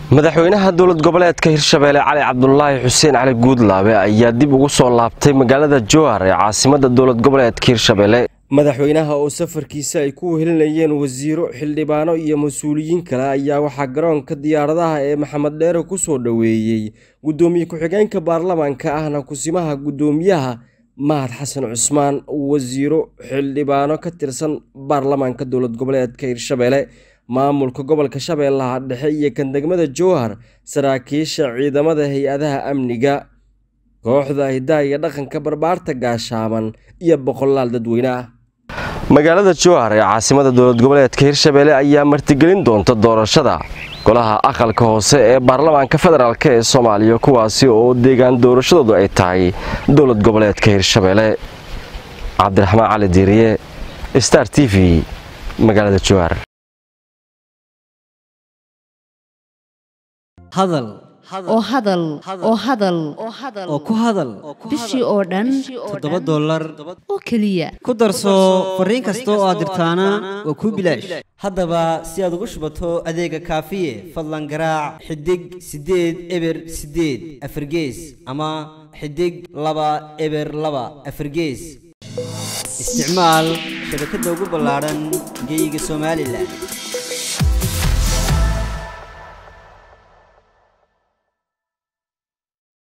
madaxweynaha dowlad goboleedka hirshabeelle cali cabdulaahi xuseen cali guudlaabe ayaa dib ugu soo laabtay magaalada jowhar ee caasimada dowlad goboleedka hirshabeelle madaxweynaha oo safarkiisa ay ku wehelinayeen wasiiro xildhibaano iyo mas-uuliyiin kale ayaa waxaa garoonka diyaaradaha ee maxamed dheere ku soo dhoweeyey guddoomiye ku-xigeenka baarlamaanka ahna kusimaha guddoomiyaha mahad xasan cusmaan wasiiro xildhibaano ka tirsan baarlamaanka dowlad goboleedka hirshabeelle maamulka gobolka shabeellaha dhexe iyo kan degmada jowhar saraakiisha ciidamada hay-adaha amniga kooxda hidaha iyo dhaqanka barbaarta gaashaaban iyo boqolaal dadweyne ah magaalada jowhar ee caasimada dowlad goboleedka hirshabeelle ayaa martigelin doonta doorashada golaha aqalka hoose ee baarlamaanka federaalk ee soomaaliya kuwaasi oo deegaan doorashadoodu ay tahay dowlad goboleedka hirshabeelle cabdiraxmaan cali diiriye star t v magaalada jowhar hadal oo hadal oo hadal oo ku hadal bishii oo dhan toddoba dollar oo keliya ku darso fariin kasta oo aad dirtaana waa kuu bilaash haddaba si aad ugu shubato adeega kaafiye fadlan garaac xidig siddeed eber siddeed afargees ama xidig laba eber laba afargees isticmaal shabakadda ugu ballaadhan geyga somalilan